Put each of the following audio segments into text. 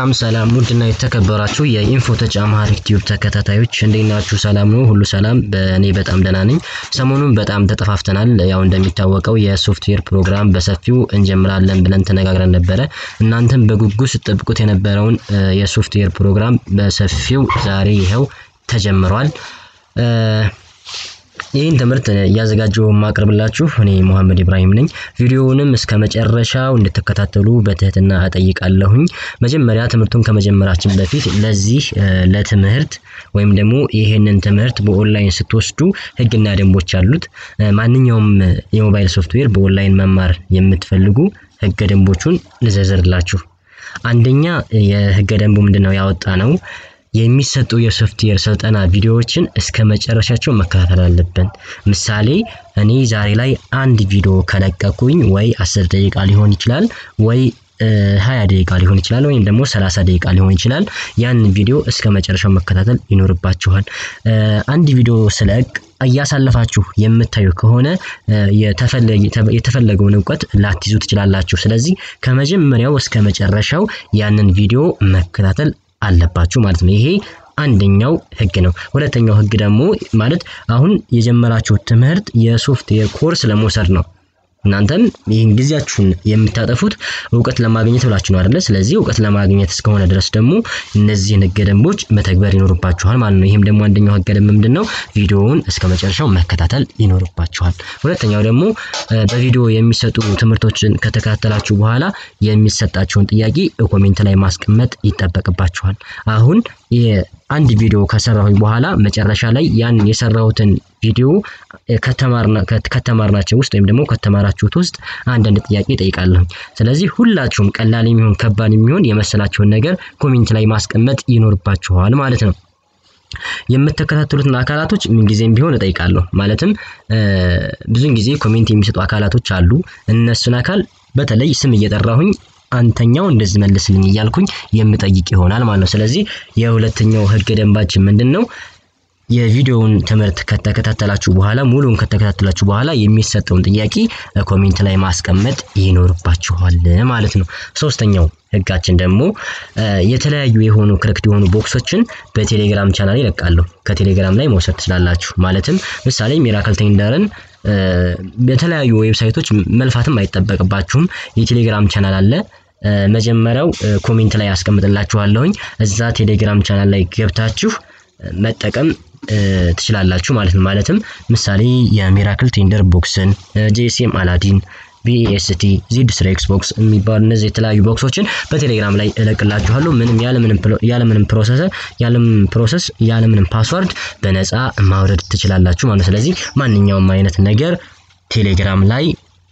ሰላም ሰላም ውድና የተከበራችሁ የኢንፎተች አማሪክ ቲዩብ ተከታታዮች እንዴት ናችሁ? ሰላም ነው? ሁሉ ሰላም? በእኔ በጣም ደህና ነኝ። ሰሞኑን በጣም ተጠፋፍተናል። ያው እንደሚታወቀው የሶፍትዌር ፕሮግራም በሰፊው እንጀምራለን ብለን ተነጋግረን ነበረ። እናንተም በጉጉት ስትጠብቁት የነበረውን የሶፍትዌር ፕሮግራም በሰፊው ዛሬ ይኸው ተጀምሯል። ይህን ትምህርት እያዘጋጀው የማቀርብላችሁ እኔ ሙሐመድ ኢብራሂም ነኝ። ቪዲዮውንም እስከ መጨረሻው እንድትከታተሉ በትህትና እጠይቃለሁኝ። መጀመሪያ ትምህርቱን ከመጀመራችን በፊት ለዚህ ለትምህርት ወይም ደግሞ ይህንን ትምህርት በኦንላይን ስትወስዱ ሕግና ደንቦች አሉት። ማንኛውም የሞባይል ሶፍትዌር በኦንላይን መማር የምትፈልጉ ሕገ ደንቦቹን ልዘርዝርላችሁ። አንደኛ የሕገ ደንቡ ምንድነው ያወጣ ነው የሚሰጡ የሶፍትዌር ስልጠና ቪዲዮዎችን እስከ መጨረሻቸው መከታተል አለብን። ምሳሌ እኔ ዛሬ ላይ አንድ ቪዲዮ ከለቀኩኝ ወይ አስር ደቂቃ ሊሆን ይችላል ወይ ሀያ ደቂቃ ሊሆን ይችላል ወይም ደግሞ ሰላሳ ደቂቃ ሊሆን ይችላል። ያንን ቪዲዮ እስከ መጨረሻው መከታተል ይኖርባችኋል። አንድ ቪዲዮ ስለቅ እያሳለፋችሁ የምታዩ ከሆነ የተፈለገውን እውቀት ላትይዙ ትችላላችሁ። ስለዚህ ከመጀመሪያው እስከ መጨረሻው ያንን ቪዲዮ መከታተል አለባችሁ ማለት ነው። ይሄ አንደኛው ህግ ነው። ሁለተኛው ህግ ደግሞ ማለት አሁን የጀመራችሁት ትምህርት የሶፍትዌር ኮርስ ለመውሰድ ነው። እናንተም ይህን ጊዜያችሁን የምታጠፉት እውቀት ለማግኘት ብላችሁ ነው አይደለ? ስለዚህ እውቀት ለማግኘት እስከሆነ ድረስ ደግሞ እነዚህን ህገ ደንቦች መተግበር ይኖርባችኋል ማለት ነው። ይህም ደግሞ አንደኛው ህገ ደንብ ምንድን ነው? ቪዲዮውን እስከ መጨረሻው መከታተል ይኖርባችኋል። ሁለተኛው ደግሞ በቪዲዮ የሚሰጡ ትምህርቶችን ከተከታተላችሁ በኋላ የሚሰጣችሁን ጥያቄ ኮሜንት ላይ ማስቀመጥ ይጠበቅባችኋል። አሁን አንድ ቪዲዮ ከሰራሁኝ በኋላ መጨረሻ ላይ ያን የሰራሁትን ቪዲዮ ከተማርናቸው ውስጥ ወይም ደግሞ ከተማራችሁት ውስጥ አንዳንድ ጥያቄ ጠይቃለሁኝ። ስለዚህ ሁላችሁም ቀላል የሚሆን ከባድ የሚሆን የመሰላችሁን ነገር ኮሜንት ላይ ማስቀመጥ ይኖርባችኋል ማለት ነው። የምትከታተሉትን አካላቶች ምንጊዜም ቢሆን እጠይቃለሁ። ማለትም ብዙን ጊዜ ኮሜንት የሚሰጡ አካላቶች አሉ። እነሱን አካል በተለይ ስም እየጠራሁኝ አንተኛው እንደዚህ መልስልኝ እያልኩኝ የምጠይቅ ይሆናል ማለት ነው። ስለዚህ የሁለተኛው ህገ ደንባችን ምንድን ነው? የቪዲዮውን ትምህርት ከተከታተላችሁ በኋላ ሙሉውን ከተከታተላችሁ በኋላ የሚሰጠውን ጥያቄ ኮሜንት ላይ ማስቀመጥ ይኖርባችኋል ማለት ነው። ሶስተኛው ህጋችን ደግሞ የተለያዩ የሆኑ ክርክት የሆኑ ቦክሶችን በቴሌግራም ቻናል ይለቃለሁ። ከቴሌግራም ላይ መውሰድ ትችላላችሁ። ማለትም ምሳሌ ሚራክል ቴንደርን በተለያዩ ዌብሳይቶች መልፋትም አይጠበቅባችሁም። የቴሌግራም ቻናል አለ። መጀመሪያው ኮሜንት ላይ ያስቀምጥላችኋለሁኝ። እዛ ቴሌግራም ቻናል ላይ ገብታችሁ መጠቀም ትችላላችሁ ማለት ነው። ማለትም ምሳሌ የሚራክል ቴንደር ቦክስን፣ ጂኤስኤም አላዲን፣ ቢኤስቲ፣ ዚድ ስሪ ኤክስቦክስ የሚባሉ እነዚህ የተለያዩ ቦክሶችን በቴሌግራም ላይ እለቅላችኋለሁ። ምንም ያለምንም ፕሮሰስ ያለምንም ፕሮሰስ ያለምንም ፓስዋርድ በነፃ ማውረድ ትችላላችሁ ማለት ነው። ስለዚህ ማንኛውም አይነት ነገር ቴሌግራም ላይ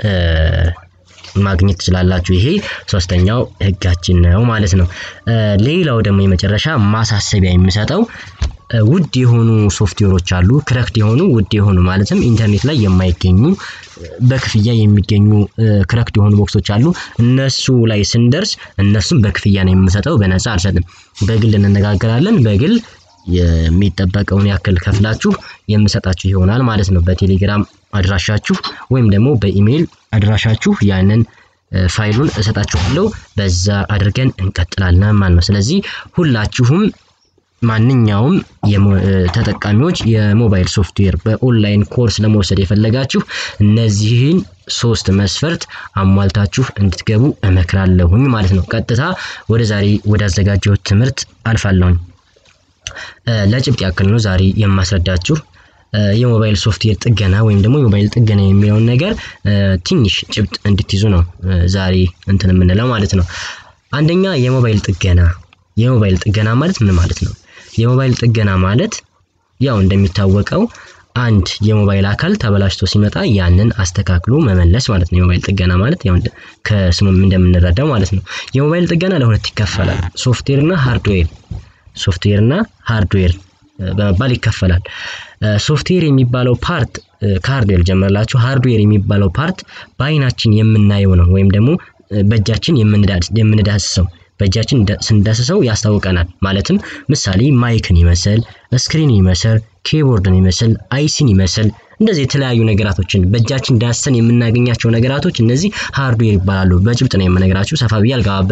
ማግኘት ትችላላችሁ። ይሄ ሶስተኛው ህጋችን ነው ማለት ነው። ሌላው ደግሞ የመጨረሻ ማሳሰቢያ የሚሰጠው ውድ የሆኑ ሶፍትዌሮች አሉ። ክረክት የሆኑ ውድ የሆኑ ማለትም ኢንተርኔት ላይ የማይገኙ በክፍያ የሚገኙ ክረክት የሆኑ ቦክሶች አሉ። እነሱ ላይ ስንደርስ እነሱም በክፍያ ነው የምሰጠው፣ በነፃ አልሰጥም። በግል እንነጋገራለን። በግል የሚጠበቀውን ያክል ከፍላችሁ የምሰጣችሁ ይሆናል ማለት ነው። በቴሌግራም አድራሻችሁ ወይም ደግሞ በኢሜይል አድራሻችሁ ያንን ፋይሉን እሰጣችኋለሁ። በዛ አድርገን እንቀጥላለን ማለት ነው። ስለዚህ ሁላችሁም ማንኛውም ተጠቃሚዎች የሞባይል ሶፍትዌር በኦንላይን ኮርስ ለመውሰድ የፈለጋችሁ እነዚህን ሶስት መስፈርት አሟልታችሁ እንድትገቡ እመክራለሁኝ ማለት ነው። ቀጥታ ወደ ዛሬ ወዳዘጋጀሁት ትምህርት አልፋለሁኝ። ለጭብጥ ያክል ነው ዛሬ የማስረዳችሁ የሞባይል ሶፍትዌር ጥገና ወይም ደግሞ የሞባይል ጥገና የሚለውን ነገር ትንሽ ጭብጥ እንድትይዙ ነው ዛሬ እንትን የምንለው ማለት ነው። አንደኛ የሞባይል ጥገና የሞባይል ጥገና ማለት ምን ማለት ነው? የሞባይል ጥገና ማለት ያው እንደሚታወቀው አንድ የሞባይል አካል ተበላሽቶ ሲመጣ ያንን አስተካክሎ መመለስ ማለት ነው። የሞባይል ጥገና ማለት ያው ከስሙም እንደምንረዳው ማለት ነው። የሞባይል ጥገና ለሁለት ይከፈላል። ሶፍትዌር እና ሃርድዌር ሶፍትዌር እና ሃርድዌር በመባል ይከፈላል። ሶፍትዌር የሚባለው ፓርት ከሃርድዌር ጀምረላችሁ፣ ሃርድዌር የሚባለው ፓርት በአይናችን የምናየው ነው ወይም ደግሞ በእጃችን የምንዳስሰው በእጃችን ስንዳስሰው ያስታውቀናል። ማለትም ምሳሌ ማይክን ይመስል ስክሪን ይመስል ኪቦርድን ይመስል አይሲን ይመስል እንደዚህ የተለያዩ ነገራቶችን በእጃችን ዳሰን የምናገኛቸው ነገራቶች እነዚህ ሃርድዌር ይባላሉ። በጭብጥ ነው የምነግራችሁ፣ ሰፋ ብዬ አልገባበትም።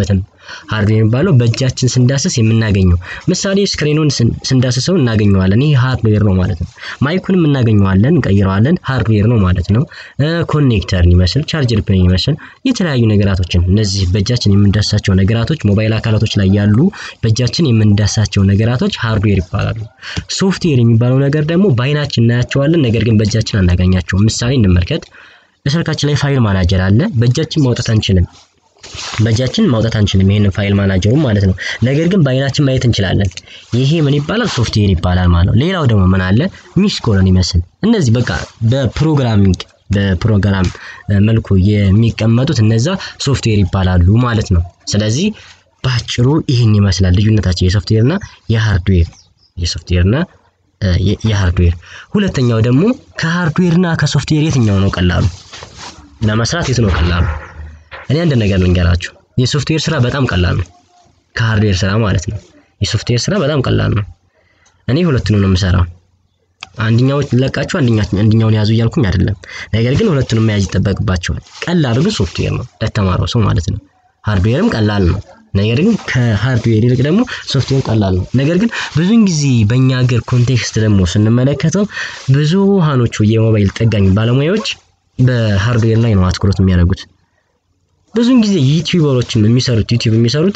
ሃርድዌር የሚባለው በእጃችን ስንዳስስ የምናገኘው ምሳሌ ስክሪኑን ስንዳስሰው እናገኘዋለን። ይህ ሃርድዌር ነው ማለት ነው። ማይኩንም እናገኘዋለን፣ እንቀይረዋለን። ሃርድዌር ነው ማለት ነው። ኮኔክተርን ይመስል ቻርጀር ፒን ይመስል የተለያዩ ነገራቶችን እነዚህ በእጃችን የምንዳስሳቸው ነገራቶች ሞባይል አካላቶች ላይ ያሉ በእጃችን የምንዳስሳቸው ነገራቶች ሃርድዌር ይባላሉ። ሶፍትዌር የሚባለው ነገር ደግሞ በአይናችን እናያቸዋለን፣ ነገር ግን በእጃችን አናገኛቸውም። ምሳሌ እንመልከት። በስልካችን ላይ ፋይል ማናጀር አለ። በእጃችን ማውጣት አንችልም። በእጃችን ማውጣት አንችልም፣ ይሄንን ፋይል ማናጀሩ ማለት ነው። ነገር ግን በአይናችን ማየት እንችላለን። ይሄ ምን ይባላል? ሶፍትዌር ይባላል ማለት ነው። ሌላው ደግሞ ምን አለ? ሚስ ኮሎን ይመስል እነዚህ በቃ በፕሮግራሚንግ በፕሮግራም መልኩ የሚቀመጡት እነዛ ሶፍትዌር ይባላሉ ማለት ነው። ስለዚህ በአጭሩ ይህን ይመስላል ልዩነታቸው የሶፍትዌር እና የሃርድዌር የሶፍትዌር እና የሃርድዌር። ሁለተኛው ደግሞ ከሃርድዌር እና ከሶፍትዌር የትኛው ነው ቀላሉ ለመስራት? የቱ ነው ቀላሉ? እኔ አንድ ነገር ልንገራችሁ፣ የሶፍትዌር ስራ በጣም ቀላል ነው ከሃርድዌር ስራ ማለት ነው። የሶፍትዌር ስራ በጣም ቀላል ነው። እኔ ሁለቱንም ነው የምሰራው። አንደኛው ለቃችሁ አንደኛውን ያዙ እያልኩኝ አይደለም። ነገር ግን ሁለቱንም መያዝ ይጠበቅባቸዋል። ቀላሉ ግን ሶፍትዌር ነው ለተማረው ሰው ማለት ነው። ሃርድዌርም ቀላል ነው። ነገር ግን ከሃርድዌር ይልቅ ደግሞ ሶፍትዌር ቀላል ነው። ነገር ግን ብዙውን ጊዜ በእኛ ሀገር ኮንቴክስት ደግሞ ስንመለከተው ብዙሃኖቹ የሞባይል ጠጋኝ ባለሙያዎች በሃርድዌር ላይ ነው አትኩሮት የሚያደርጉት። ብዙውን ጊዜ ዩቲዩበሮችም የሚሰሩት ዩቲዩብ የሚሰሩት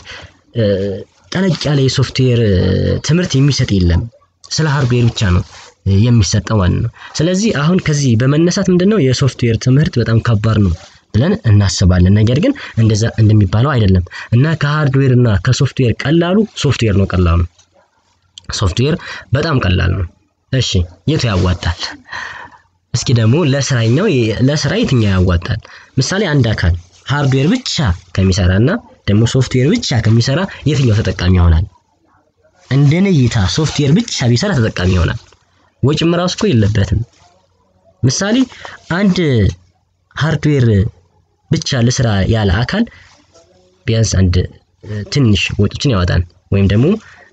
ጠለቅ ያለ የሶፍትዌር ትምህርት የሚሰጥ የለም። ስለ ሃርድዌር ብቻ ነው የሚሰጠው ማለት ነው። ስለዚህ አሁን ከዚህ በመነሳት ምንድነው የሶፍትዌር ትምህርት በጣም ከባድ ነው ብለን እናስባለን። ነገር ግን እንደዛ እንደሚባለው አይደለም እና ከሃርድዌር እና ከሶፍትዌር ቀላሉ ሶፍትዌር ነው። ቀላሉ ሶፍትዌር በጣም ቀላል ነው። እሺ የቱ ያዋጣል? እስኪ ደግሞ ለስራኛው ለስራ የትኛው ያዋጣል? ምሳሌ አንድ አካል ሃርድዌር ብቻ ከሚሰራ እና ደግሞ ሶፍትዌር ብቻ ከሚሰራ የትኛው ተጠቃሚ ይሆናል? እንደኔ እይታ ሶፍትዌር ብቻ ቢሰራ ተጠቃሚ ይሆናል። ወጪም ራሱ እኮ የለበትም። ምሳሌ አንድ ሃርድዌር ብቻ ለስራ ያለ አካል ቢያንስ አንድ ትንሽ ወጪዎችን ያወጣል። ወይም ደግሞ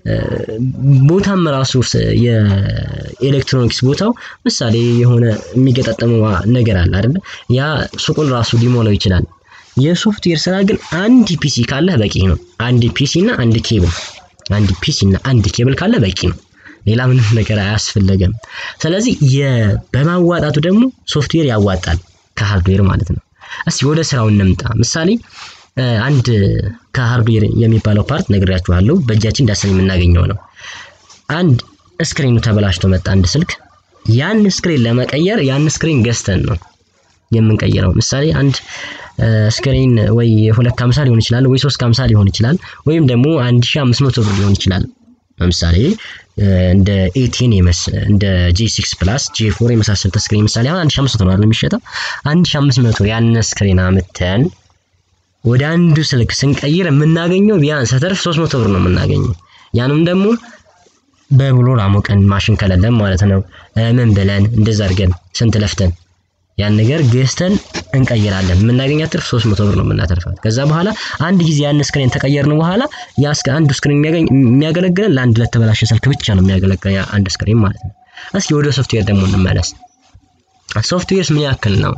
ቦታም ራሱ የኤሌክትሮኒክስ ቦታው ምሳሌ የሆነ የሚገጣጠመው ነገር አለ አይደለ? ያ ሱቁን ራሱ ሊሞላው ይችላል። የሶፍትዌር ስራ ግን አንድ ፒሲ ካለህ በቂ ነው። አንድ ፒሲ እና አንድ ኬብል አንድ ፒሲ እና አንድ ኬብል ካለ በቂ ነው። ሌላ ምንም ነገር አያስፈልገም። ስለዚህ በማዋጣቱ ደግሞ ሶፍትዌር ያዋጣል ከሃርድዌር ማለት ነው። እስቲ ወደ ስራው እንምጣ። ምሳሌ አንድ ከሃርድዌር የሚባለው ፓርት ነግሬያችኋለሁ። በእጃችን ዳሰን የምናገኘው ነው። አንድ ስክሪኑ ተበላሽቶ መጣ አንድ ስልክ። ያን ስክሪን ለመቀየር ያን ስክሪን ገዝተን ነው የምንቀይረው። ምሳሌ አንድ ስክሪን ወይ ሁለት ከሀምሳ ሊሆን ይችላል ወይ ሶስት ከሀምሳ ሊሆን ይችላል ወይም ደግሞ አንድ ሺህ አምስት መቶ ብር ሊሆን ይችላል። ለምሳሌ እንደ ኤቴን እንደ ጂ ሲክስ ፕላስ ጂ ፎር የመሳሰሉት ስክሪን ምሳሌ አሁን አንድ ሺህ አምስት መቶ ነው አይደል የሚሸጠው? አንድ ሺህ አምስት መቶ ያን ስክሪን አምተን ወደ አንዱ ስልክ ስንቀይር የምናገኘው ቢያንስ ተርፍ ሶስት መቶ ብር ነው የምናገኘው። ያንም ደግሞ በብሎር አሞቀን ማሽን ከሌለን ማለት ነው። ምን ብለን እንደዛ አድርገን ስንት ለፍተን ያን ነገር ገዝተን እንቀይራለን። የምናገኛት ትርፍ 300 ብር ነው የምናተርፋት። ከዛ በኋላ አንድ ጊዜ ያን ስክሪን ተቀየርን በኋላ ያ እስከ አንዱ ስክሪን የሚያገለግለን ለአንድ ለተበላሸ ስልክ ብቻ ነው የሚያገለግለን ያ አንድ ስክሪን ማለት ነው። እስኪ ወደ ሶፍትዌር ደግሞ እንመለስ። ሶፍትዌርስ ምን ያክል ነው?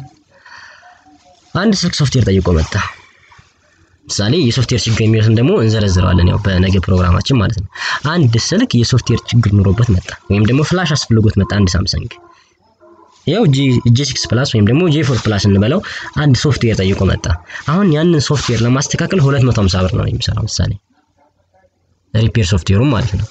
አንድ ስልክ ሶፍትዌር ጠይቆ መጣ። ምሳሌ የሶፍትዌር ችግር የሚሉትን ደግሞ እንዘረዝረዋለን ያው በነገ ፕሮግራማችን ማለት ነው። አንድ ስልክ የሶፍትዌር ችግር ኑሮበት መጣ ወይም ደግሞ ፍላሽ አስፈልጎት መጣ አንድ ሳምሰንግ ያው ጂ ሲክስ ፕላስ ወይም ደግሞ ጂ ፎር ፕላስ እንበለው አንድ ሶፍትዌር ጠይቆ መጣ። አሁን ያንን ሶፍትዌር ለማስተካከል 250 ብር ነው የሚሰራው። ምሳሌ ሪፔር ሶፍትዌሩም ማለት ነው።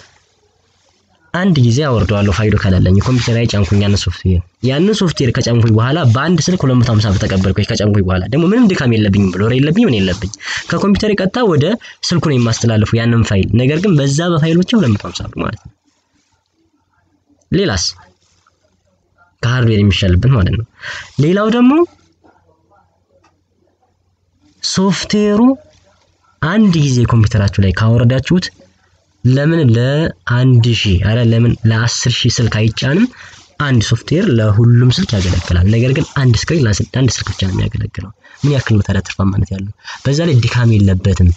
አንድ ጊዜ አወርደዋለሁ ፋይሉ ከሌለኝ ኮምፒውተር ላይ ጫንኩኝ ያንን ሶፍትዌር ያንን ሶፍትዌር ከጫንኩኝ በኋላ በአንድ ስልክ 250 ብር ተቀበልኩኝ። ከጫንኩኝ በኋላ ደግሞ ምንም ድካም የለብኝም ብሎ የለብኝ ምን የለብኝ ከኮምፒውተር ቀጥታ ወደ ስልኩ ነው የማስተላልፉ ያንን ፋይል። ነገር ግን በዛ በፋይል ብቻ 250 ብር ማለት ነው። ሌላስ ከሃርድዌር የሚሻልበት ማለት ነው። ሌላው ደግሞ ሶፍትዌሩ አንድ ጊዜ ኮምፒውተራችሁ ላይ ካወረዳችሁት ለምን ለአንድ ሺህ አረ ለምን ለአስር ሺህ ስልክ አይጫንም? አንድ ሶፍትዌር ለሁሉም ስልክ ያገለግላል። ነገር ግን አንድ ስክሪን ለአንድ ስልክ ብቻ ነው የሚያገለግለው። ምን ያክል ነው ታዲያ ትርፋማነት ያለው? በዛ ላይ ድካም የለበትም።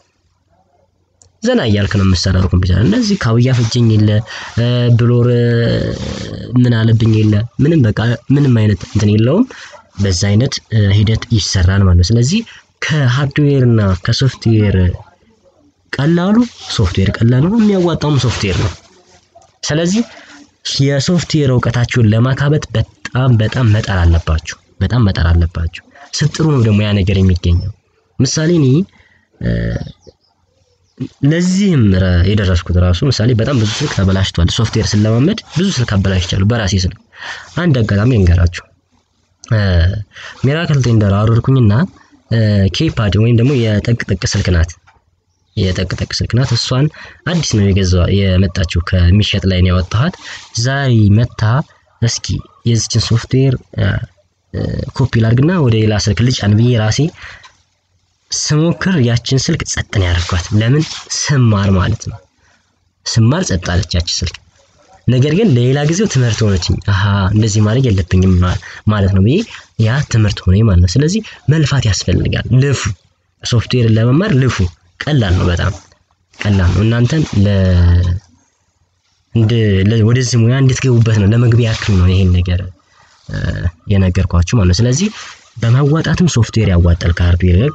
ዘና እያልክ ነው የምሰራው ኮምፒውተር። እንደዚህ ካውያ ፈጀኝ የለ ብሎር ምን አለብኝ የለ ምንም በቃ ምንም አይነት እንትን የለውም። በዛ አይነት ሂደት ይሰራል ማለት ነው። ስለዚህ ከሃርድዌር እና ከሶፍትዌር ቀላሉ ሶፍትዌር ቀላሉ ነው፣ የሚያዋጣውም ሶፍትዌር ነው። ስለዚህ የሶፍትዌር እውቀታችሁን ለማካበት በጣም በጣም መጣር አለባችሁ። በጣም መጣር አለባችሁ። ስትጥሩ ነው ደግሞ ያ ነገር የሚገኘው። ምሳሌ እኔ ለዚህም የደረስኩት ራሱ ምሳሌ በጣም ብዙ ስልክ ተበላሽቷል። ሶፍትዌር ስለማመድ ብዙ ስልክ አበላሽቻለሁ በራሴ ስልክ። አንድ አጋጣሚ እንገራችሁ። ሚራክል ቴንደር አወረድኩኝና ኬፓድ ወይም ደግሞ የጠቅጠቅ ስልክ ናት የጠቅጠቅ ስልክ ናት። እሷን አዲስ ነው የገዛው የመጣችው ከሚሸጥ ላይ ነው ያወጣኋት። ዛሬ መታ እስኪ የዚችን ሶፍትዌር ኮፒ ላድርግና ወደ ሌላ ስልክ ልጫን ብዬ ራሴ ስሞክር ያችን ስልክ ጸጥ ነው ያደርኳት። ለምን ስማር ማለት ነው ስማር ጸጥ አለች ያቺ ስልክ። ነገር ግን ለሌላ ጊዜው ትምህርት ሆነችኝ። አሀ እንደዚህ ማድረግ የለብኝም ማለት ነው ብዬ ያ ትምህርት ሆነ ማለት ነው። ስለዚህ መልፋት ያስፈልጋል። ልፉ፣ ሶፍትዌርን ለመማር ልፉ። ቀላል ነው፣ በጣም ቀላል ነው። እናንተን ወደዚህ ሙያ እንድትገቡበት ነው፣ ለመግቢያ ያክል ነው ይሄን ነገር የነገርኳችሁ ማለት ነው። ስለዚህ በማዋጣትም ሶፍትዌር ያዋጣል ከሃርድዌር ይልቅ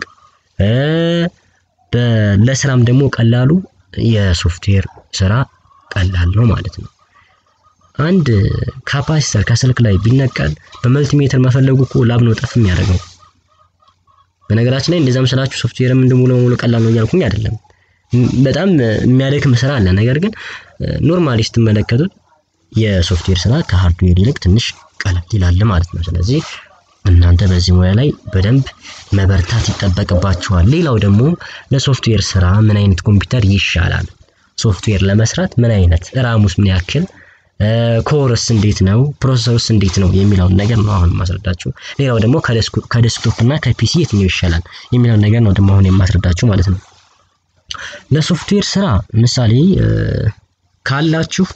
ለስራም ደግሞ ቀላሉ የሶፍትዌር ስራ ቀላል ነው ማለት ነው። አንድ ካፓሲተር ከስልክ ላይ ቢነቀል በመልቲሜትር መፈለጉ እኮ ላብ ነው ጠፍ የሚያደርገው። በነገራችን ላይ እንደዛም ስላችሁ ሶፍትዌርም እንደ ሙሉ በሙሉ ቀላል ነው እያልኩኝ አይደለም። በጣም የሚያደክም ስራ አለ። ነገር ግን ኖርማሊ ስትመለከቱት የሶፍትዌር ስራ ከሃርድዌር ይልቅ ትንሽ ቀለል ይላል ማለት ነው። ስለዚህ እናንተ በዚህ ሙያ ላይ በደንብ መበርታት ይጠበቅባችኋል። ሌላው ደግሞ ለሶፍትዌር ስራ ምን አይነት ኮምፒውተር ይሻላል፣ ሶፍትዌር ለመስራት ምን አይነት ራሙስ ምን ያክል ኮርስ እንዴት ነው፣ ፕሮሰሰርስ እንዴት ነው የሚለውን ነገር ነው አሁን የማስረዳችሁ። ሌላው ደግሞ ከዴስክቶፕ እና ከፒሲ የትኛው ይሻላል የሚለውን ነገር ነው ደግሞ አሁን የማስረዳችሁ ማለት ነው። ለሶፍትዌር ስራ ምሳሌ ካላችሁ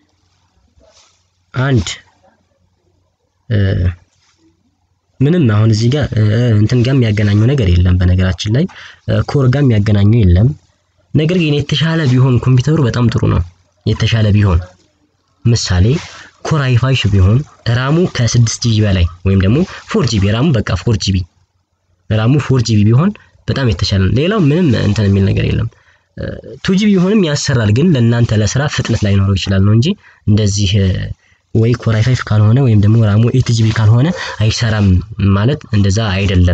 አንድ ምንም አሁን እዚህ ጋር እንትን ጋር የሚያገናኘው ነገር የለም። በነገራችን ላይ ኮር ጋር የሚያገናኘው የለም። ነገር ግን የተሻለ ቢሆን ኮምፒውተሩ በጣም ጥሩ ነው። የተሻለ ቢሆን ምሳሌ ኮር አይ ፋይቭ ቢሆን ራሙ ከስድስት ጂቢ በላይ ወይም ደግሞ ፎር ጂቢ ራሙ በቃ ፎር ጂቢ ራሙ ፎር ጂቢ ቢሆን በጣም የተሻለ ነው። ሌላው ምንም እንትን የሚል ነገር የለም። ቱ ጂቢ ቢሆንም ያሰራል፣ ግን ለእናንተ ለስራ ፍጥነት ላይኖረው ይችላል ነው እንጂ እንደዚህ ወይ ኮር አይ ፋይቭ ካልሆነ ወይም ደግሞ ራሙ ኤት ጂቢ ካልሆነ አይሰራም ማለት እንደዛ አይደለም።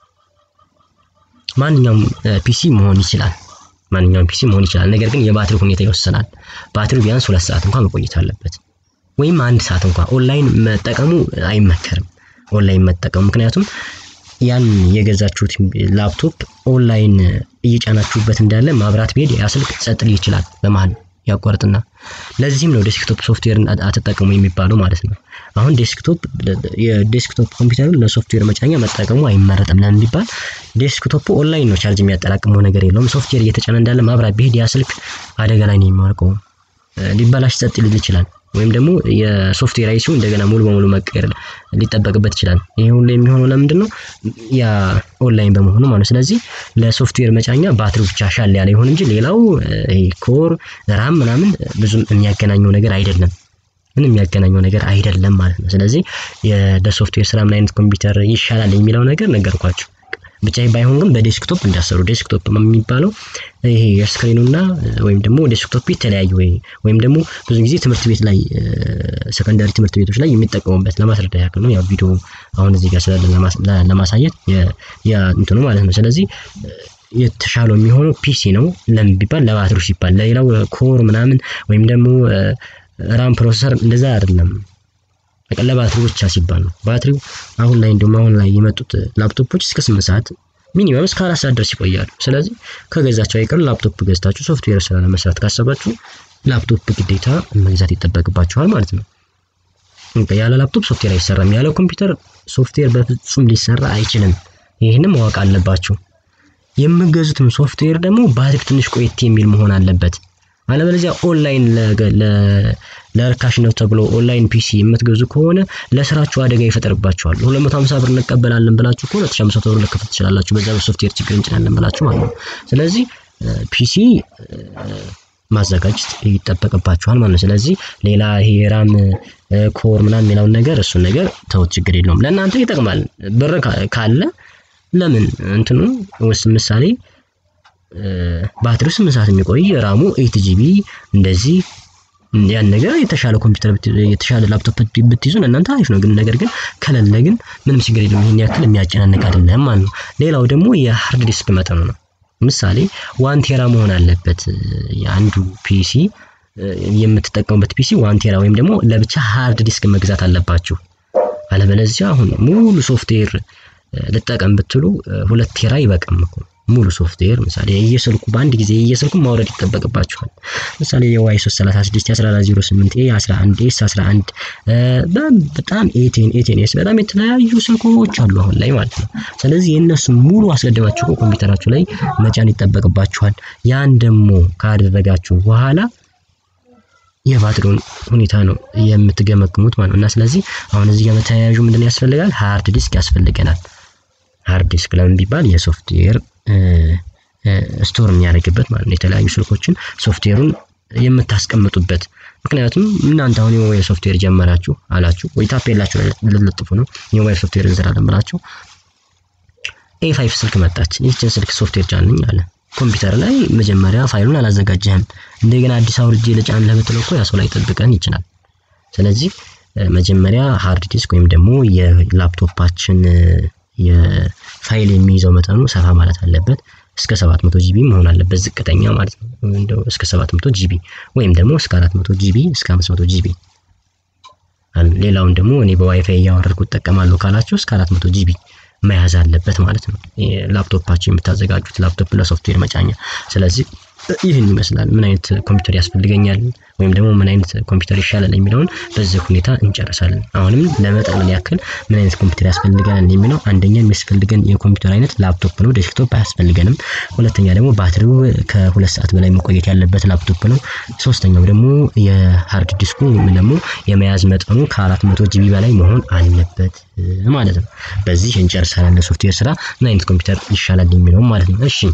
ማንኛውም ፒሲ መሆን ይችላል። ማንኛውም ፒሲ መሆን ይችላል። ነገር ግን የባትሪ ሁኔታ ይወስናል። ባትሪው ቢያንስ ሁለት ሰዓት እንኳን መቆየት አለበት፣ ወይም አንድ ሰዓት እንኳን። ኦንላይን መጠቀሙ አይመከርም። ኦንላይን መጠቀሙ ምክንያቱም ያን የገዛችሁት ላፕቶፕ ኦንላይን እየጫናችሁበት እንዳለ ማብራት ቢሄድ ያ ስልክ ጸጥ ሊል ይችላል በመሀል ያቋርጥና ለዚህም ነው ዴስክቶፕ ሶፍትዌርን አትጠቀሙ የሚባለው ማለት ነው። አሁን ዴስክቶፕ የዴስክቶፕ ኮምፒውተሩን ለሶፍትዌር መጫኛ መጠቀሙ አይመረጥም። ለምን ቢባል ዴስክቶፕ ኦንላይን ነው ቻርጅ የሚያጠራቅመው ነገር የለውም። ሶፍትዌር እየተጫነ እንዳለ ማብራት ቢሄድ ያ ስልክ አደጋ ላይ ነው የሚወርቀው። ሊበላሽ ጸጥ ሊል ይችላል። ወይም ደግሞ የሶፍትዌር አይሲው እንደገና ሙሉ በሙሉ መቀየር ሊጠበቅበት ይችላል። ይሄ ሁሉ የሚሆነው ለምንድን ነው? ያ ኦንላይን በመሆኑ ማለት ነው። ስለዚህ ለሶፍትዌር መጫኛ ባትሪው ብቻ ሻል ያለ ይሁን እንጂ ሌላው ኮር ራም ምናምን ብዙም የሚያገናኘው ነገር አይደለም። ምን የሚያገናኘው ነገር አይደለም ማለት ነው። ስለዚህ ለሶፍትዌር ስራ ምን አይነት ኮምፒውተር ይሻላል የሚለው ነገር ነገርኳችሁ። ብቻ ባይሆን ግን በዴስክቶፕ እንዳሰሩ ዴስክቶፕ የሚባለው ይሄ የስክሪኑና ወይም ደግሞ ዴስክቶፕ የተለያዩ ወይም ደግሞ ብዙ ጊዜ ትምህርት ቤት ላይ ሰከንዳሪ ትምህርት ቤቶች ላይ የሚጠቀሙበት ለማስረዳ ያክል ነው። ያው ቪዲዮ አሁን እዚህ ጋር ስላለ ለማሳየት ያ እንትኑ ማለት ነው። ስለዚህ የተሻለው የሚሆነው ፒሲ ነው። ለምን ቢባል ለባትሪው ሲባል፣ ለሌላው ኮር ምናምን ወይም ደግሞ ራም ፕሮሰሰር እንደዛ አይደለም። ለባትሪው ብቻ ሲባል ነው። ባትሪው አሁን ላይ እንደውም አሁን ላይ የመጡት ላፕቶፖች እስከ ስምንት ሰዓት ሚኒመም እስከ አራት ሰዓት ድረስ ይቆያሉ። ስለዚህ ከገዛቸው አይቀር ላፕቶፕ ገዝታችሁ ሶፍትዌር ስራ ለመስራት ካሰባችሁ ላፕቶፕ ግዴታ መግዛት ይጠበቅባችኋል ማለት ነው። ያለ ላፕቶፕ ሶፍትዌር አይሰራም። ያለ ኮምፒውተር ሶፍትዌር በፍጹም ሊሰራ አይችልም። ይህንም ማወቅ አለባችሁ። የምገዙትም ሶፍትዌር ደግሞ ባትሪ ትንሽ ቆየት የሚል መሆን አለበት። አለበለዚያ ኦንላይን ለርካሽ ነው ተብሎ ኦንላይን ፒሲ የምትገዙ ከሆነ ለስራችሁ አደጋ ይፈጠርባችኋል። 250 ብር እንቀበላለን ብላችሁ ከሆነ 2500 ብር ልከፍል ትችላላችሁ። በዛ በሶፍትዌር ችግር እንችላለን ብላችሁ ማለት ነው። ስለዚህ ፒሲ ማዘጋጀት ይጠበቅባችኋል ማለት ነው። ስለዚህ ሌላ ይሄ ራም ኮር ምናምን የሚለውን ነገር እሱን ነገር ተውት፣ ችግር የለውም። ለእናንተ ይጠቅማል። ብር ካለ ለምን እንትኑ ውስጥ ምሳሌ ባትሪው ስምንት ሰዓት የሚቆይ ራሙ ኤት ጂቢ እንደዚህ ያን ነገር የተሻለ ኮምፒውተር የተሻለ ላፕቶፕ ብትይዙ እናንተ አሪፍ ነው። ግን ነገር ግን ከሌለ ግን ምንም ችግር የለም። ይሄን ያክል የሚያጨናንቅ አይደለም ማለት ነው። ሌላው ደግሞ የሃርድ ዲስክ መጠኑ ነው። ምሳሌ ዋን ቴራ መሆን አለበት የአንዱ ፒሲ የምትጠቀሙበት ፒሲ ዋን ቴራ ወይም ደግሞ ለብቻ ሃርድ ዲስክ መግዛት አለባችሁ። አለበለዚያ አሁን ሙሉ ሶፍትዌር ልጠቀም ብትሉ ሁለት ቴራ ይበቃም እኮ ሙሉ ሶፍትዌር ምሳሌ የየስልኩ በአንድ ጊዜ የየስልኩ ማውረድ ይጠበቅባችኋል። ምሳሌ የዋይ 336 1408 ኤ 11 ኤስ 11 በጣም ኤቴን ኤቴን ኤስ በጣም የተለያዩ ስልኮች አሉ አሁን ላይ ማለት ነው። ስለዚህ የእነሱ ሙሉ አስቀድማችሁ ኮምፒውተራችሁ ላይ መጫን ይጠበቅባችኋል። ያን ደግሞ ካደረጋችሁ በኋላ የባትሪውን ሁኔታ ነው የምትገመግሙት ማለት ነው። እና ስለዚህ አሁን እዚህ ጋር በተያያዡ ምንድን ያስፈልጋል? ሃርድ ዲስክ ያስፈልገናል። ሃርድ ዲስክ ለምን ቢባል የሶፍትዌር ስቶር የሚያደርግበት ማለት ነው። የተለያዩ ስልኮችን ሶፍትዌሩን የምታስቀምጡበት ምክንያቱም እናንተ አሁን የሞባይል ሶፍትዌር ጀመራችሁ አላችሁ ወይ ታፔላችሁ ላይ ልትለጥፉ ነው የሞባይል ሶፍትዌር እንሰራለን ብላችሁ ኤ ፋይቭ ስልክ መጣች። ይህችን ስልክ ሶፍትዌር ጫንኝ አለ ኮምፒውተር ላይ መጀመሪያ ፋይሉን አላዘጋጀህም። እንደገና አዲስ አውርጄ ልጫን ለምትለው እኮ ያ ሰው ላይ ጠብቀን ይችላል። ስለዚህ መጀመሪያ ሃርድ ዲስክ ወይም ደግሞ የላፕቶፓችን የፋይል የሚይዘው መጠኑ ሰፋ ማለት አለበት። እስከ 700 ጂቢ መሆን አለበት ዝቅተኛ ማለት ነው። እንደው እስከ 700 ጂቢ ወይም ደግሞ እስከ 400 ጂቢ እስከ 500 ጂቢ። ሌላውን ደግሞ እኔ በዋይፋይ እያወረድኩ እጠቀማለሁ ካላችሁ እስከ 400 ጂቢ መያዝ አለበት ማለት ነው። ላፕቶፓችሁ የምታዘጋጁት ላፕቶፕ ለሶፍትዌር መጫኛ። ስለዚህ ይህን ይመስላል። ምን አይነት ኮምፒውተር ያስፈልገኛል ወይም ደግሞ ምን አይነት ኮምፒውተር ይሻላል የሚለውን በዚህ ሁኔታ እንጨርሳለን። አሁንም ለመጠቅለል ያክል ምን አይነት ኮምፒውተር ያስፈልገናል የሚለው አንደኛ የሚያስፈልገን የኮምፒውተር አይነት ላፕቶፕ ነው፣ ዴስክቶፕ አያስፈልገንም። ሁለተኛ ደግሞ ባትሪው ከሁለት ሰዓት በላይ መቆየት ያለበት ላፕቶፕ ነው። ሶስተኛው ደግሞ የሃርድ ዲስኩ ወይም ደግሞ የመያዝ መጠኑ ከአራት መቶ ጂቢ በላይ መሆን አለበት ማለት ነው። በዚህ እንጨርሳለን። ለሶፍትዌር ስራ ምን አይነት ኮምፒውተር ይሻላል የሚለውም ማለት ነው። እሺ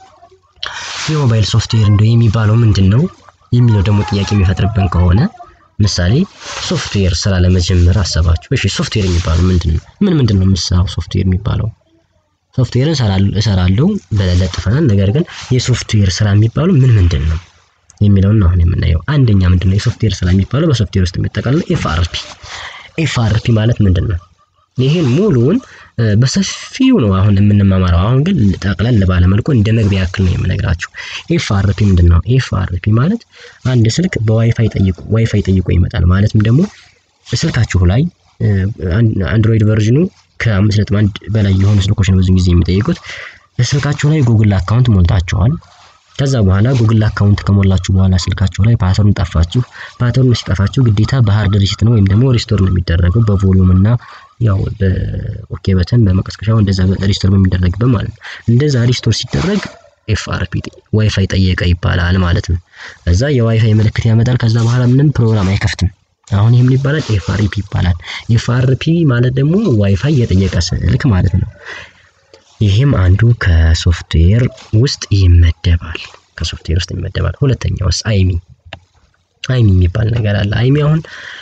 የሞባይል ሶፍትዌር እንደው የሚባለው ምንድን ነው የሚለው ደግሞ ጥያቄ የሚፈጥርብን ከሆነ ምሳሌ ሶፍትዌር ስራ ለመጀመር አሰባችሁ። እሺ ሶፍትዌር የሚባለው ምንድን ነው? ምን ምንድን ነው የምሰራው ሶፍትዌር የሚባለው? ሶፍትዌርን እሰራለሁ በለጥፈናል። ነገር ግን የሶፍትዌር ስራ የሚባለው ምን ምንድን ነው የሚለውን አሁን የምናየው። አንደኛ ምንድን ነው የሶፍትዌር ስራ የሚባለው በሶፍትዌር ውስጥ የሚጠቃልለው ኤፍአርፒ። ኤፍአርፒ ማለት ምንድን ነው? ይህን ሙሉውን በሰፊው ነው አሁን የምንማማረው። አሁን ግን ጠቅለል ባለ መልኩ እንደ መግቢያ ያክል ነው የምነግራችሁ። ኤፍአርፒ ምንድን ነው? ኤፍአርፒ ማለት አንድ ስልክ በዋይፋይ ጠይቁ ዋይፋይ ጠይቆ ይመጣል። ማለትም ደግሞ ስልካችሁ ላይ አንድሮይድ ቨርዥኑ ከአምስት ነጥብ አንድ በላይ የሆኑ ስልኮች ነው ብዙ ጊዜ የሚጠይቁት። ስልካችሁ ላይ ጉግል አካውንት ሞልታችኋል። ከዛ በኋላ ጉግል አካውንት ከሞላችሁ በኋላ ስልካችሁ ላይ ፓተርን ጠፋችሁ። ፓተርን ሲጠፋችሁ ግዴታ በሃርድ ሪሲት ነው ወይም ደግሞ ሪስቶር ነው የሚደረገው በቮሊዩም እና ያው በኦኬ በተን በመቀስቀሻው እንደዛ ሪስቶር በሚደረግበት ማለት ነው። እንደዛ ሪስቶር ሲደረግ ኤፍአርፒ ዋይፋይ ጠየቀ ይባላል ማለት ነው። ከዛ የዋይፋይ ምልክት ያመጣል። ከዛ በኋላ ምንም ፕሮግራም አይከፍትም። አሁን ይህም ይባላል ኤፍአርፒ ይባላል። ኤፍአርፒ ማለት ደግሞ ዋይፋይ የጠየቀ ስልክ ማለት ነው። ይህም አንዱ ከሶፍትዌር ውስጥ ይመደባል። ከሶፍትዌር ውስጥ ይመደባል። ሁለተኛውስ አይሚ አይሚ የሚባል ነገር አለ። አይሚ አሁን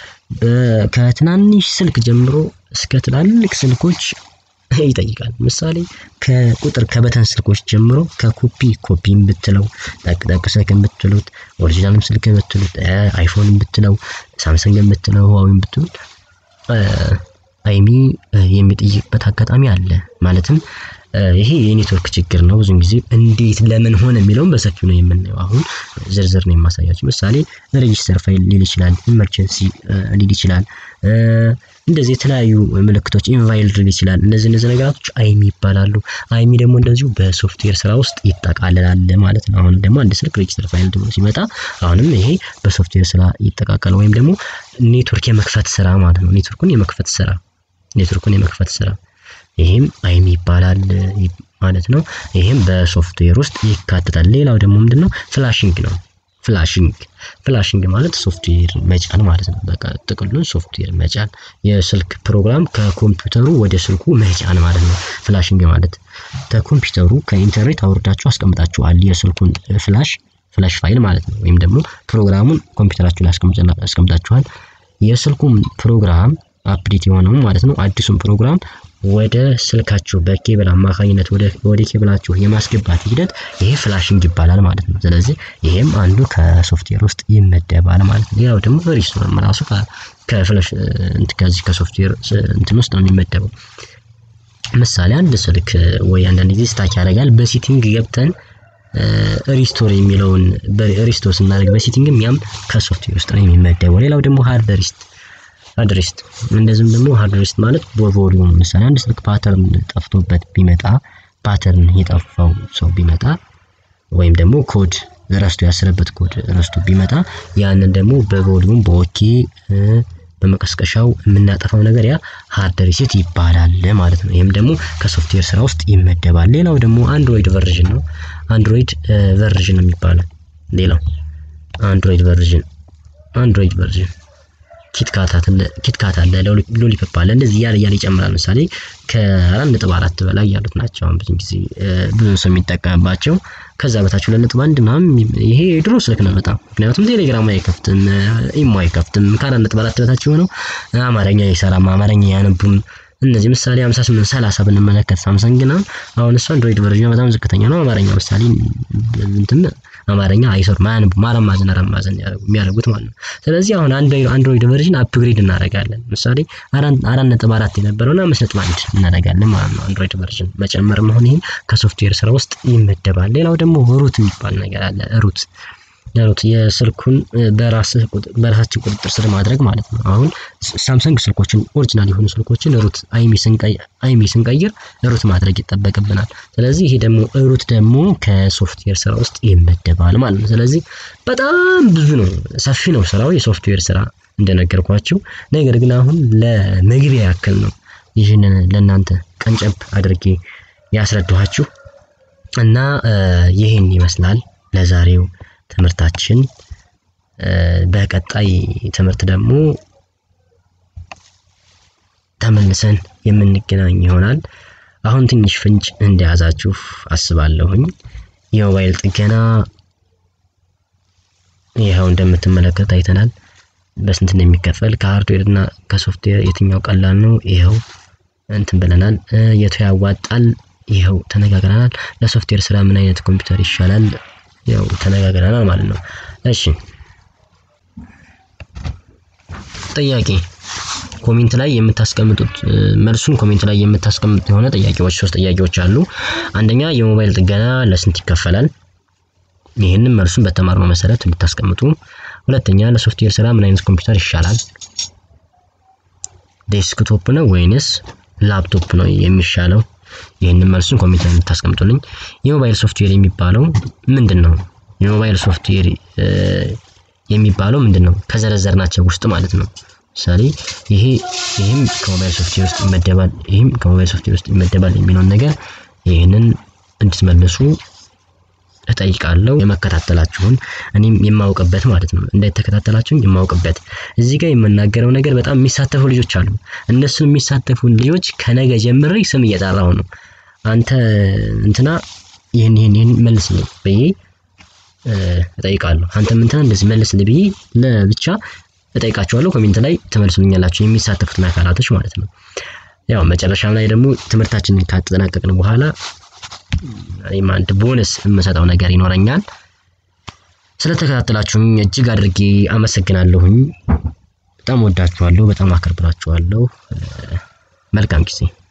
ከትናንሽ ስልክ ጀምሮ እስከ ትላልቅ ስልኮች ይጠይቃል። ምሳሌ ከቁጥር ከበተን ስልኮች ጀምሮ ከኮፒ ኮፒም ብትለው ጠቅጠቅ ስልክን ብትሉት ኦሪጂናልም ስልክ ብትሉት አይፎንም ብትለው ሳምሰንግን ብትለው ህዋዊም ብትሉት አይሚ የሚጠይቅበት አጋጣሚ አለ። ማለትም ይሄ የኔትወርክ ችግር ነው። ብዙን ጊዜ እንዴት ለምን ሆነ የሚለውን በሰፊው ነው የምናየው። አሁን ዝርዝር ነው የማሳያችሁ። ምሳሌ ሬጂስተር ፋይል ሊል ይችላል፣ ኢመርጀንሲ ሊል ይችላል፣ እንደዚህ የተለያዩ ምልክቶች ኢንቫይልድ ሊል ይችላል። እነዚህ እነዚህ ነገራቶች አይሚ ይባላሉ። አይሚ ደግሞ እንደዚሁ በሶፍትዌር ስራ ውስጥ ይጠቃልላል ማለት ነው። አሁን ደግሞ አንድ ስልክ ሬጂስተር ፋይል ደግሞ ሲመጣ አሁንም ይሄ በሶፍትዌር ስራ ይጠቃቀል ወይም ደግሞ ኔትወርክ የመክፈት ስራ ማለት ነው። ኔትወርኩን የመክፈት ስራ ኔትወርኩን የመክፈት ስራ ይሄም አይሚ ይባላል ማለት ነው። ይሄም በሶፍትዌር ውስጥ ይካተታል። ሌላው ደግሞ ምንድነው ፍላሽንግ ነው። ፍላሽንግ ፍላሽንግ ማለት ሶፍትዌር መጫን ማለት ነው። በቃ ጥቅሉን ሶፍትዌር መጫን፣ የስልክ ፕሮግራም ከኮምፒውተሩ ወደ ስልኩ መጫን ማለት ነው። ፍላሽንግ ማለት ከኮምፒውተሩ ከኢንተርኔት አውርዳችሁ አስቀምጣችኋል የስልኩን ፍላሽ ፍላሽ ፋይል ማለት ነው። ወይም ደግሞ ፕሮግራሙን ኮምፒውተራችሁ ላይ አስቀምጣችኋል። የስልኩን ፕሮግራም አፕዴት የሆነው ማለት ነው አዲሱን ፕሮግራም ወደ ስልካችሁ በኬብል አማካኝነት ወደ ኬብላችሁ የማስገባት ሂደት ይሄ ፍላሽንግ ይባላል ማለት ነው። ስለዚህ ይሄም አንዱ ከሶፍትዌር ውስጥ ይመደባል ማለት ነው። ሌላው ደግሞ ሪስቶርም ራሱ ከፍላሽ ከዚህ ከሶፍትዌር እንትን ውስጥ ነው የሚመደበው። ምሳሌ አንድ ስልክ ወይ አንዳንድ ጊዜ ስታክ ያደርጋል። በሴቲንግ ገብተን ሪስቶር የሚለውን ሪስቶር ስናደርግ በሴቲንግም ያም ከሶፍትዌር ውስጥ ነው የሚመደበው። ሌላው ደግሞ ሃርድ ሪስት ሃርድ ሪስት እንደዚህም ደግሞ ሃርድ ሪስት ማለት በቮሊዩም ምሳሌ አንድ ስልክ ፓተርን ጠፍቶበት ቢመጣ ፓተርን የጠፋው ሰው ቢመጣ ወይም ደግሞ ኮድ ረስቶ ያሰረበት ኮድ ረስቶ ቢመጣ ያንን ደግሞ በቮሊዩም በኦኬ በመቀስቀሻው የምናጠፋው ነገር ያ ሃርድ ሪሴት ይባላል ማለት ነው። ይህም ደግሞ ከሶፍትዌር ስራ ውስጥ ይመደባል። ሌላው ደግሞ አንድሮይድ ቨርዥን ነው። አንድሮይድ ቨርዥን የሚባለው ሌላው አንድሮይድ ቨርዥን አንድሮይድ ቨርዥን ኪትካት አለ፣ ሎሊፖፕ አለ። እንደዚህ እያለ እያለ ይጨምራል። ምሳሌ ከአራት ነጥብ አራት በላይ ያሉት ናቸው አሁን ብዙ ጊዜ ብዙ ሰው የሚጠቀምባቸው። ከዛ በታች ሁለት ነጥብ አንድ ምናምን ይሄ የድሮ ስልክ ነው በጣም ምክንያቱም ቴሌግራም አይከፍትም፣ ኢሞ አይከፍትም። ከአራት ነጥብ አራት በታች የሆነው አማርኛ አይሰራም፣ አማርኛ ያነቡም እነዚህ ምሳሌ 58 30 ብንመለከት ሳምሰንግ ነው። አሁን እሱ አንድሮይድ ቨርዥን በጣም ዝቅተኛ ነው። አማርኛ ምሳሌ እንትን አማርኛ አይሰሩም፣ አያነቡም። አራት ማዕዘን አራት ማዕዘን የሚያደርጉት ማለት ነው። ስለዚህ አሁን አንድሮይድ ቨርዥን አፕግሬድ እናደርጋለን። ምሳሌ አራት ነጥብ አራት የነበረውን አምስት ነጥብ አንድ እናደርጋለን ማለት ነው። አንድሮይድ ቨርዥን መጨመር መሆን ይሄ ከሶፍትዌር ስራ ውስጥ ይመደባል። ሌላው ደግሞ ሩት የሚባል ነገር አለ። ሩት ያሉት የስልኩን በራሳችን ቁጥጥር ስር ማድረግ ማለት ነው። አሁን ሳምሰንግ ስልኮችን ኦሪጂናል የሆኑ ስልኮችን ሩት አይሚ ስንቀይር ሩት ማድረግ ይጠበቅብናል። ስለዚህ ይሄ ደግሞ ሩት ደግሞ ከሶፍትዌር ስራ ውስጥ ይመደባል ማለት ነው። ስለዚህ በጣም ብዙ ነው፣ ሰፊ ነው ስራው የሶፍትዌር ስራ እንደነገርኳችሁ። ነገር ግን አሁን ለመግቢያ ያክል ነው ይህንን ለእናንተ ቀንጨብ አድርጌ ያስረዳኋችሁ እና ይህን ይመስላል ለዛሬው ትምህርታችን። በቀጣይ ትምህርት ደግሞ ተመልሰን የምንገናኝ ይሆናል። አሁን ትንሽ ፍንጭ እንደያዛችሁ አስባለሁኝ። የሞባይል ጥገና ይኸው እንደምትመለከት አይተናል። በስንት እንደሚከፈል ከሃርድዌር እና ከሶፍትዌር የትኛው ቀላል ነው? ይኸው እንትን ብለናል። የቱ ያዋጣል? ይኸው ተነጋግረናል። ለሶፍትዌር ስራ ምን አይነት ኮምፒውተር ይሻላል? ያው ተነጋግረናል ማለት ነው። እሺ ጥያቄ ኮሜንት ላይ የምታስቀምጡት መልሱን ኮሜንት ላይ የምታስቀምጡት የሆነ ጥያቄዎች ሶስት ጥያቄዎች አሉ። አንደኛ የሞባይል ጥገና ለስንት ይከፈላል? ይህንን መልሱን በተማርነው መሰረት እንድታስቀምጡ። ሁለተኛ ለሶፍትዌር ስራ ምን አይነት ኮምፒውተር ይሻላል? ዴስክቶፕ ነው ወይንስ ላፕቶፕ ነው የሚሻለው? ይህንን መልሱን ኮሜንት ላይ የምታስቀምጡልኝ። የሞባይል ሶፍትዌር የሚባለው ምንድን ነው? የሞባይል ሶፍትዌር የሚባለው ምንድን ነው? ከዘረዘርናቸው ውስጥ ማለት ነው። ምሳሌ ይሄ ይህም ከሞባይል ሶፍትዌር ውስጥ ይመደባል፣ ይህም ከሞባይል ሶፍትዌር ውስጥ ይመደባል የሚለውን ነገር ይህንን እንድትመልሱ እጠይቃለሁ። የመከታተላችሁን እኔም የማውቅበት ማለት ነው እንዳይተከታተላችሁን የማውቅበት እዚህ ጋር የምናገረው ነገር በጣም የሚሳተፉ ልጆች አሉ። እነሱን የሚሳተፉ ልጆች ከነገ ጀምሬ ስም እየጠራሁ ነው። አንተ እንትና ይህን ይህን ይህን መልስልኝ ብዬ እጠይቃለሁ። አንተም እንትና እንደዚህ መልስልኝ ብዬ ለብቻ እጠይቃችኋለሁ። ኮሜንት ላይ ትመልሱልኛላችሁ የሚሳተፉትን አካላቶች ማለት ነው። ያው መጨረሻም ላይ ደግሞ ትምህርታችንን ካጠናቀቅን በኋላ እኔም አንድ ቦነስ የምሰጠው ነገር ይኖረኛል። ስለተከታተላችሁኝ እጅግ አድርጌ አመሰግናለሁኝ። በጣም ወዳችኋለሁ፣ በጣም አከብራችኋለሁ። መልካም ጊዜ